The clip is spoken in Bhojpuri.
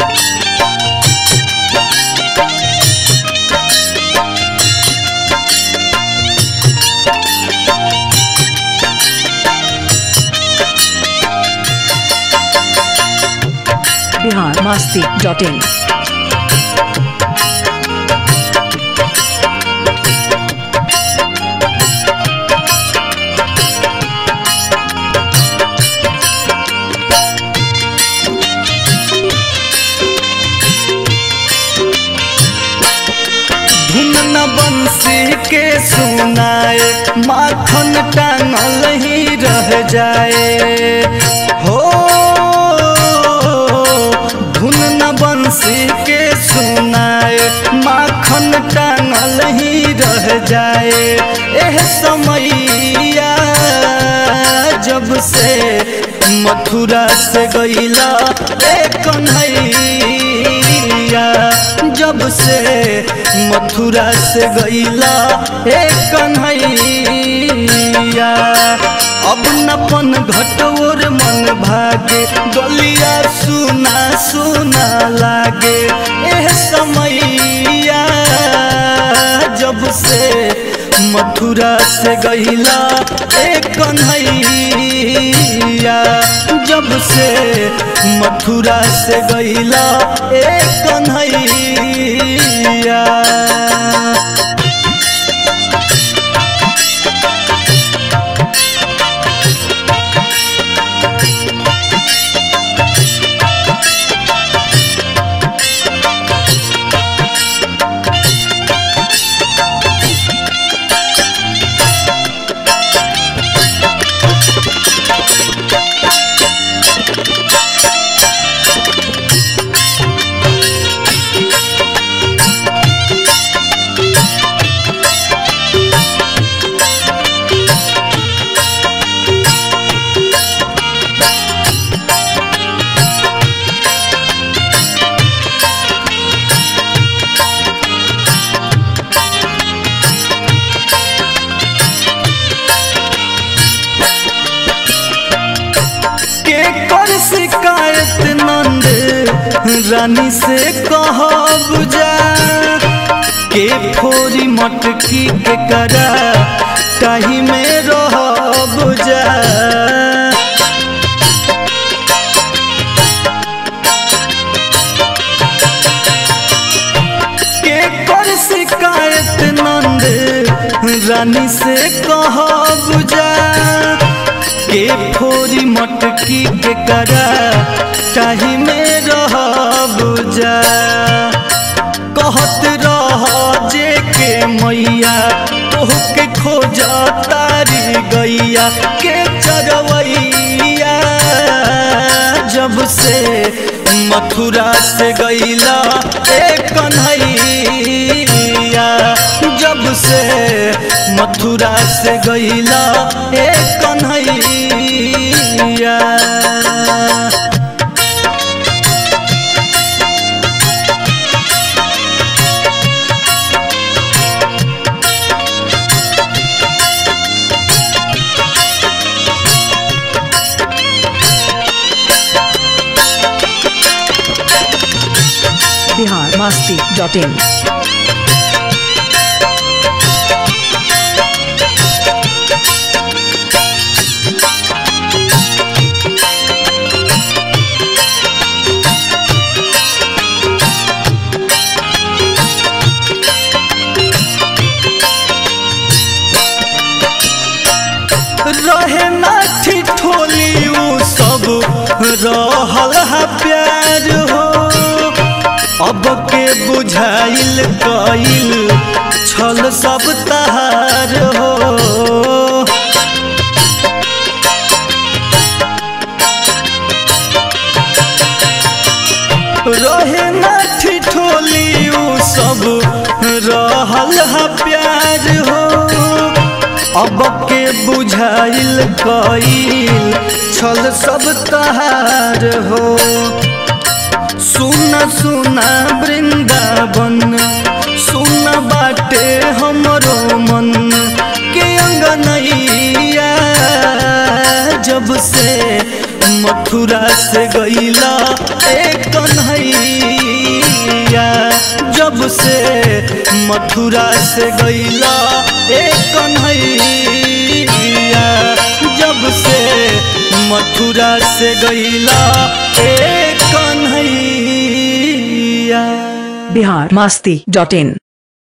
बिहार मस्ती डॉट इन धुन न बंसी के सुनाए माखन टांगल ही रह जाए हो धुन न बंसी के सुनाए माखन टांगल ही रह जाए एह समैया जब से मथुरा से गईला ए कन्हैया जब से मथुरा से गईला ए कन्हैया अब नपन घटोर मन भागे गलिया सुना सुना लागे एह समैया जब से मथुरा से गईला ए कन्हैया जब से मथुरा से गईला ए कन्हैया के कर शिकायत नंद रानी से कहब जा के फोरी मटकी के करा ताही में रहब जा के कर शिकायत नंद रानी से कहब जा के फोरी मटकी के करा ताही में रहब जा कहत रह जे के मैया तोह के खोज तारी गैया के चरवैया जब से मथुरा से गईला ए कन्हैया जब से मथुरा से गईला ए कन्हैया बिहार मस्ती डॉट इन रहे ना ठिठोली उ सब रहल हा प्यार हो अब के बुझाइल कइल छल सब तहार हो रहे ना ठिठोली उ सब रहल हा प्यार हो अब के बुझाइल कइल छल सब तहार हो सुन सुना वृंदावन सुन बाटे हमरो मन के अंगनैया जब से मथुरा से गईला ए कन्हैया जब से मथुरा से गईला ए कन्हैया जब से मथुरा से गईला ए कन्हैया बिहार मस्ती डॉट इन